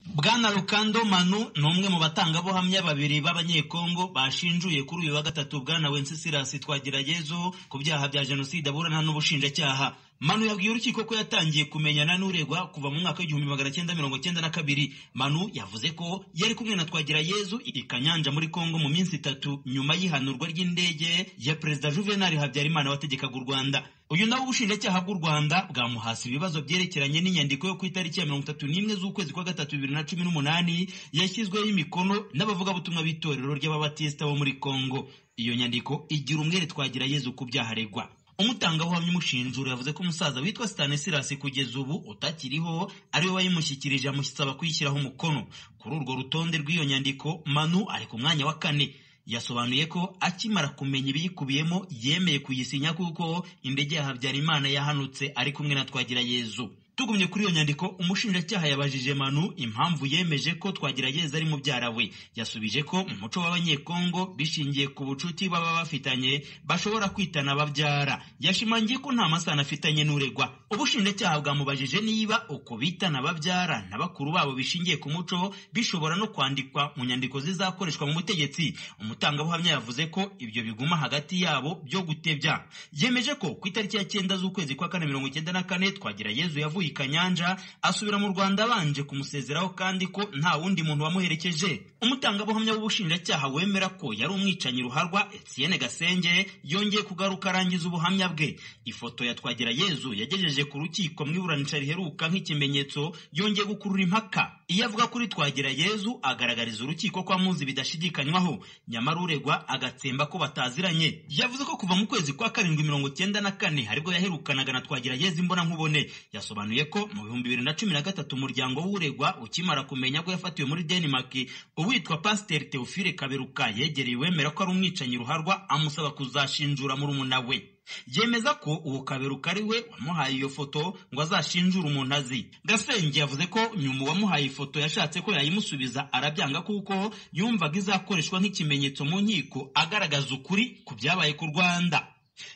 bwana Lukando Manu ni umwe mu batangabuhamya babiri b'abanyekongo bashinjuye kuri uyu wa gatatu bwana Wenceslas Twagirayezu ku byaha bya jenoside aburana n'ubushinjacyaha Manu yabwiye urukiko ko yatangiye kumenyana n'uregwa kuva mu mwaka w'igihumbi magana cyenda mirongo cyenda na kabiri Manu yavuze ko yari kumwe na Twagirayezu i Kanyanja muri Kongo mu minsi itatu nyuma y'ihanurwa ry'indege ya Perezida Juvenal Habyarimana wategekaga u Rwanda uyu nawe ubushinjacyaha bw'u Rwanda bwamuhasi ibibazo byerekeranye n'inyandiko yo ku itariki ya mirongo itatu n'imwe z'ukwezi kwa gatatu bibiri na cumi n'umunani yashyizweho imikono n'abavugabutumwa b'itorero ry'ababatisita bo muri Kongo iyo nyandiko igira umwere Twagirayezu ku byaha aregwa umutangabuhamya umushinjura yavuze ko umusaza witwa Stanislas kugeza ubu utakiriho ariwe wayimushyikirije amusaba kuyishyiraho umukono kuri urwo rutonde rw'iyo nyandiko Manu ari ku mwanya wa kane yasobanuye ko akimara kumenya ibiyikubiyemo yemeye kuyisinya kuko indege ya Habyarimana yahanutse ari kumwe na Twagirayezu tugumye kuri iyo nyandiko umushinjacyaha yabajije manu impamvu yemeje ko twagirayezu ari mubyara we yasubije ko mu muco w'abanyekongo bishingiye ku bucuti baba bafitanye bashobora kwitana ababyara yashimangiye ko nta masano afitanye n'uregwa ubushinjacyaha bwamubajije niba uko bitana ababyara na bakuru babo bishingiye ku muco bishobora no kwandikwa mu nyandiko zizakoreshwa mu butegetsi umutangabuhamya yavuze ko ibyo biguma hagati yabo byo gutebya yemeje ko ku itariki ya cyenda z'ukwezi kwa kane mirongo icyenda na kane twagirayezu yavuye i Kanyanja asubira mu Rwanda abanje kumusezeraho kandi ko nta wundi muntu wamuherekeje umutangabuhamya w'ubushinjacyaha wemera ko yari umwicanyi ruharwa Etienne Gasenge yongeye kugaruka arangiza ubuhamya bwe ifoto ya Twagirayezu yagejeje ku rukiko mu iburanisha riheruka nk'ikimenyetso yongeye gukurura impaka iyo avuga kuri Twagirayezu agaragariza urukiko ko amuzi bidashidikanywaho nyamara uregwa agatsemba ko bataziranye yavuze ko kuva mu kwezi kwa karindwi mirongo cyenda na kane haribwo yaherukanaga na Twagirayezu imbona nkubone yasobanuye ko mu bihumbi bibiri na cumi na gatatu umuryango w'uregwa ukimara kumenya ko yafatiwe muri denmark uwitwa pasiteri teofile kaberuka yegereye uwemera ko ari umwicanyi ruharwa amusaba kuzashinjura murumuna we yemeza ko uwo kaberuka ari we wamuhaye iyo foto ngo azashinjure umuntu azi gasenge yavuze ko nyuma uwamuhaye ifoto yashatse ko yayimusubiza arabyanga kuko yumvaga izakoreshwa nk'ikimenyetso mu nkiko agaragaza ukuri ku byabaye ku rwanda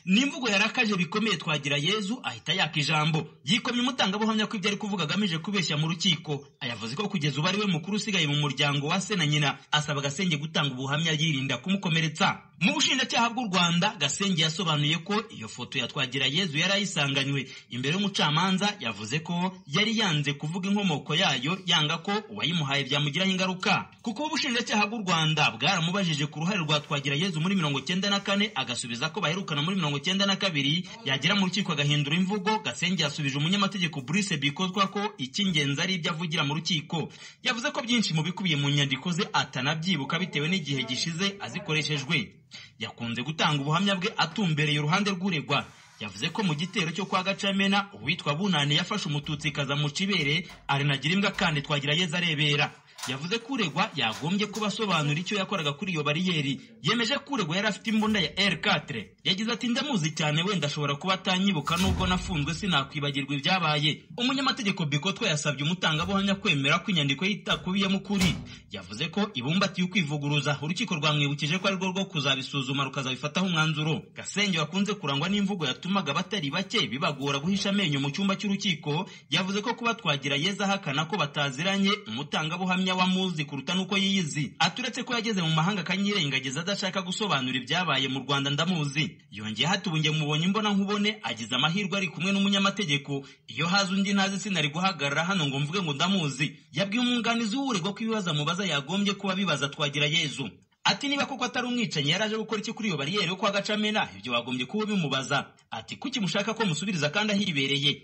n'imvugo yarakaje bikomeye twagira yezu ahita yaka ijambo yikomye umutangabuhamya ko ibyo ari kuvuga agamije kubeshya mu rukiko ayavuze ko kugeza ubu ari we mukuru usigaye mu muryango wa se na nyina asaba agasenge gutanga ubuhamya yirinda kumukomeretsa mu bushinjacyaha bw'u rwanda gasenge yasobanuye ko iyo foto ya twagira yezu yari ayisanganywe imbere y'umucamanza yavuze ko yari yanze kuvuga inkomoko yayo yanga ko uwayimuhaye byamugiraho ingaruka kuko ubushinjacyaha bw'u rwanda bwaramubajije ku ruhare rwa twagira yezu muri mirongo cyenda na kane agasubiza ko baherukana muri mirongo cyenda na kabiri yagera mu rukiko agahindura imvugo gasenge yasubije umunyamategeko Bruce bikozwa ko icy'ingenzi ari ibyo avugira mu rukiko yavuze ko byinshi mu bikubiye mu nyandiko ze atanabyibuka bitewe n'igihe gishize azikoreshejwe yakunze gutanga ubuhamya bwe atumbereye uruhande rw'uregwa yavuze ko mu gitero cyo kwa gacamena uwitwa bunani yafashe umututsi kaza mu cibere arinagira imbwa kandi twagira yeza arebera yavuze ko uregwa yagombye kuba asobanura icyo yakoraga kuri iyo bariyeri yemeje ko uregwa yari afite imbunda ya r4 yagize ati ndamuzi cyane wenda ashobora kuba atanyibuka nubwo nafunzwe sinakwibagirwa ibyabaye umunyamategeko bikotwa yasabye umutangabuhamya kwemera ko inyandiko itakubiyemo ukuri yavuze ko ibumbatiye ukwivuguruza urukiko rwamwibukije ko arirwo rwo kuzabisuzuma rukazabifataho umwanzuro gasenge wakunze kurangwa n'imvugo yatumaga batari bake bibagora guhisha amenyo mu cyumba cy'urukiko yavuze ko kuba twagira yeza ahakana ko bataziranye umutangabuhamya wamuzi kuruta n'uko yiyizi aturetse ko yageze mu mahanga akanyirengagiza adashaka gusobanura ibyabaye mu rwanda ndamuzi yongeye hatubunge mubonye imbona nkubone agize amahirwe ari kumwe n'umunyamategeko iyo haza undi ntazi sinari guhagarara hano ngo mvuge ngo ndamuzi yabwiye umwunganizi w'uregwa ko ibibazo amubaza yagombye kuba bibaza twagira yezu ati niba koko atari umwicanyi yari aje gukora iki kuri iyo bariyeri yo kwa gacamena ibyo wagombye kuba bimubaza ati kuki mushaka ko musubiriza kandi ahibereye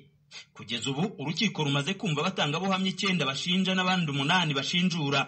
kugeza ubu urukiko rumaze kumva abatangabuhamya icyenda bashinja n'abandi umunani bashinjura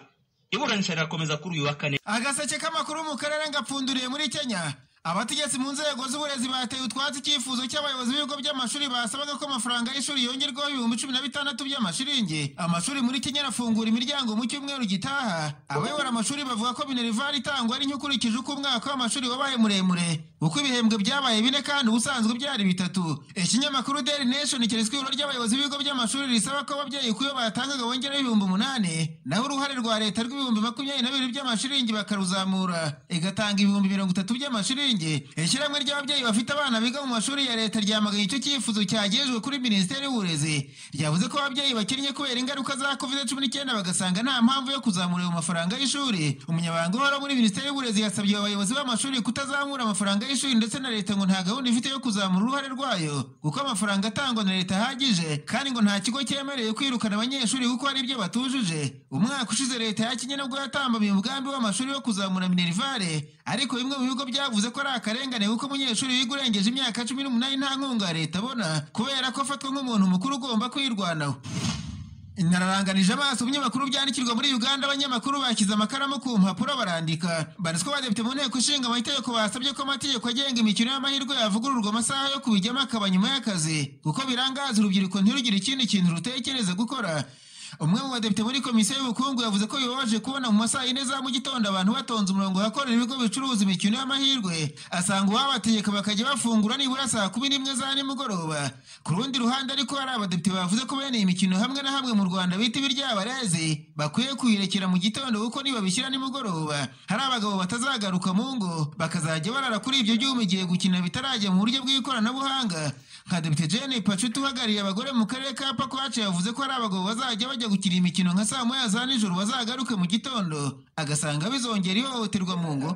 iburanisha rirakomeza kuri uyu wa kane agaseke k'amakuru mu karere ngapfunduriye muri kenya abategetsi mu nzego z'uburezi bateye utwatsi icyifuzo cy'abayobozi b'ibigo by'amashuri basabaga ko amafaranga y'ishuri yongerwaho ibihumbi cumi na bitandatu by'amashiringi amashuri muri kenya arafungura imiryango mu cyumweru gitaha abayobora amashuri bavuga ko minerivare itangwa ari n'ikurikije uko umwaka w'amashuri wabaye muremure uko ibihembwe byabaye bine kandi ubusanzwe byari bitatu ikinyamakuru daily nation keretswe ibiro ry'abayobozi b'ibigo by'amashuri risaba ko ababyeyi ku yo batangaga bongeraho ibihumbi umunani naho uruhare rwa leta rw'ibihumbi makumyabiri na bibiri by'amashiringi bakaruzamura igatanga ibihumbi mirongo itatu by'amashiringi ishyirahamwe ry'ababyeyi bafite abana biga mu mashuri ya leta ryamaganye icyo cyifuzo cyagejwe kuri minisiteri y'uburezi ryavuze ko ababyeyi bakinnye kubera ingaruka za covid cumi n'icyenda bagasanga nta mpamvu yo kuzamura ayo mafaranga y'ishuri umunyabanga uhora muri minisiteri y'uburezi yasabye abayobozi b'amashuri kutazamura amafaranga y'ishuri ndetse na leta ngo nta gahunda ifite yo kuzamura uruhare rwayo kuko amafaranga atangwa na leta ahagije kandi ngo nta kigo cyemereye kwirukana abanyeshuri kuko hari ibyo batujuje umwaka ushize leta yakinye nubwo yatambamiye umugambi w'amashuri wo kuzamura minerivare ariko bimwe mu bigo byavuze ko ari akarengane kuko umunyeshuri wiga urengeje imyaka cumi n'umunani nta nkunga ya leta abona kubera ko afatwa nk'umuntu mukuru ugomba kwirwanaho nararanganije amaso binyamakuru byandikirwa muri uganda abanyamakuru bashyize amakaramu ku mpapuro barandika bariswa badepite mu nteko ishinga amategeko basabye ko amategeko agenga imikino y'amahirwe yavugururwa amasaha yo kubijyamo akaba nyuma y'akazi kuko birangaza urubyiruko ntirugire ikindi kintu rutekereza gukora umwe mu badepite muri komisiyo y'ubukungu yavuze ko bibabaje kubona mu masaha yine za mu gitondo abantu batonze umurongo ahakorera ibigo bicuruza imikino y'amahirwe asanga uwabategeka bakajya bafungura nibura saa kumi n'imwe za nimugoroba ku rundi ruhande ariko hari abadepite bavuze ko bene iyi mikino hamwe na hamwe mu rwanda bita ibiryabarezi bakwiye kuyirekera mu gitondo kuko nibabishyira nimugoroba hari abagabo batazagaruka mu ngo bakazajya barara kuri ibyo byuma igihe gukina bitarajya mu buryo bw'ikoranabuhanga nka depite jene pacuti uhagarariye abagore mu karere ka pakwace yavuze ko hari abagabo bazajya bajya gukina imikino nka saa moya za nijoro bazagaruke mu gitondo agasanga bizongera ihohoterwa mu ngo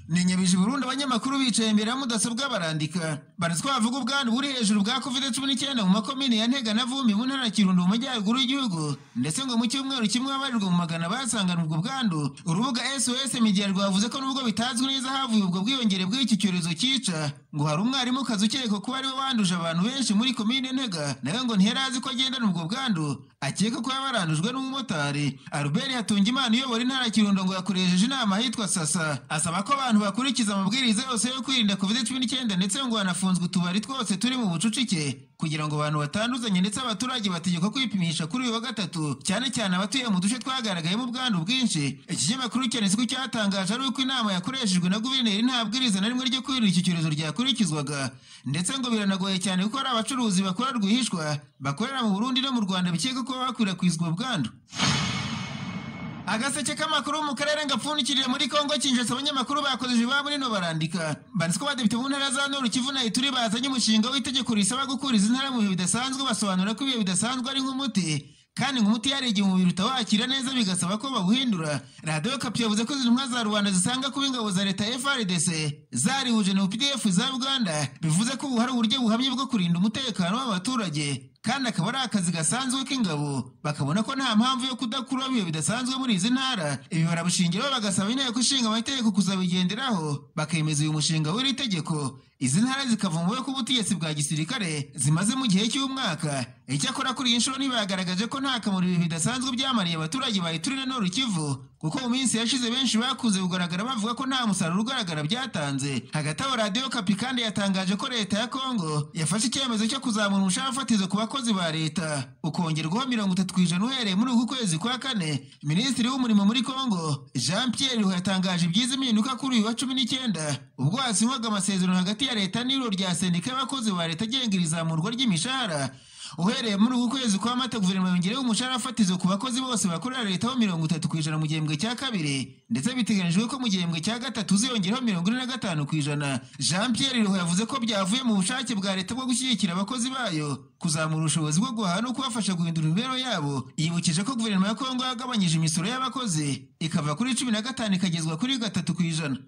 ni nyabije burundu abanyamakuru bicaye imbere ya mudasobwa barandika baratwa bavuga ubwandu buri hejuru bwa covid cumi n'icyenda mu makomini ya ntega na vumbi mu ntara ya kirundo mu majyaruguru y'igihugu ndetse ngo mu cyumweru kimwe abarirwa mu magana basangana ubwo bwandu urubuga sos media rwavuze ko nubwo bitazwi neza havuye ubwo bwiyongere bw'iki cyorezo cyica ngo hari umwarimu kazi ukekwa kuba ariwe wanduje abantu benshi muri komine ntega nawe ngo ntiyari azi ko agendana ubwo bwandu akeka ko yabarandujwe n'umumotari albert hatungimana uyobora intara ya kirundo ngo yakoresheje inama ahitwa sasa asaba ko abantu abantu bakurikiza amabwiriza yose yo kwirinda covid cumi n'icyenda ndetse ngo hanafunzwe utubari twose turi mu bucucike kugira ngo abantu batanduzanye ndetse abaturage bategekwa kwipimisha kuri uyu wa gatatu cyane cyane abatuye mu duce twagaragayemo ubwandu bwinshi ikinyamakuru cyane siko cyatangaje ari uko inama yakoreshejwe na guverineri nta bwiriza na rimwe ryo kwirinda iki cyorezo ryakurikizwaga ndetse ngo biranagoye cyane kuko hari abacuruzi bakora rwihishwa bakorera mu burundi no mu rwanda bikeka ko bakwirakwizwa ubwandu agaseke k'amakuru mu karere gapfundikiriye muri kongo kinjetse abanyamakuru bakoze iwabo nino barandika banditswe badepite mu ntara za nord kivu na ituri bazanye umushinga w'itegeko risaba gukuriza intara mu bihe bidasanzwe basobanura ko ibihe bidasanzwe ari nk'umuti kandi ngo umuti hari igihe umubiri utawakira neza bigasaba ko bawuhindura radiyo kapi yavuze ko izi ntumwa za rubanda zisanga kuba ingabo za leta frdc zarihuje na pdf za uganda bivuze ko ubu hari uburyo buhamye bwo kurinda umutekano w'abaturage kandi akaba ari akazi gasanzwe k'ingabo bakabona ko nta mpamvu yo kudakura ibihe bidasanzwe muri izi ntara ibi barabushingira bagasaba inteko ishinga amategeko kuzabigenderaho bakemeza uyu mushinga w'iri tegeko izi ntara zikavumbuwe ko ubutegetsi bwa gisirikare zimaze mu gihe cy'umwaka icyakora kuri iyi nshuro ntibagaragaje ko nta kamaro ibihe bidasanzwe byamariye abaturage ba ituri na noru kivu kuko mu minsi yashize benshi bakunze kugaragara bavuga ko nta musaruro ugaragara byatanze hagati aho radiyo kapi kandi yatangaje ko leta ya kongo yafashe icyemezo cyo kuzamura umushahara fatizo ku bakozi ba leta ukongerwaho mirongo itatu ku ijana uhereye muri uku kwezi kwa kane minisitiri w'umurimo muri kongo jean pierre yatangaje ibyiza impinduka kuri uyu wa cumi n'icyenda ubwo hasinywaga amasezerano hagati ya leta n'iro rya sendika y'abakozi ba leta agenga iri zamurwa ry'imishahara uhereye muri uku kwezi kwa mata guverinoma yongereho umushahara fatizo ku bakozi bose bakorera leta ho mirongo itatu ku ijana mu gihembwe cya kabiri ndetse biteganyijwe ko mu gihembwe cya gatatu uziyongeraho mirongo ine na gatanu ku ijana jean pierre ruho yavuze ko byavuye mu bushake bwa leta bwo gushyigikira abakozi bayo kuzamura ubushobozi bwo guhaha no kubafasha guhindura imibereho yabo yibukije ko guverinoma ya kongo yagabanyije imisoro y'abakozi ikava kuri cumi na gatanu ikagezwa kuri gatatu ku ijana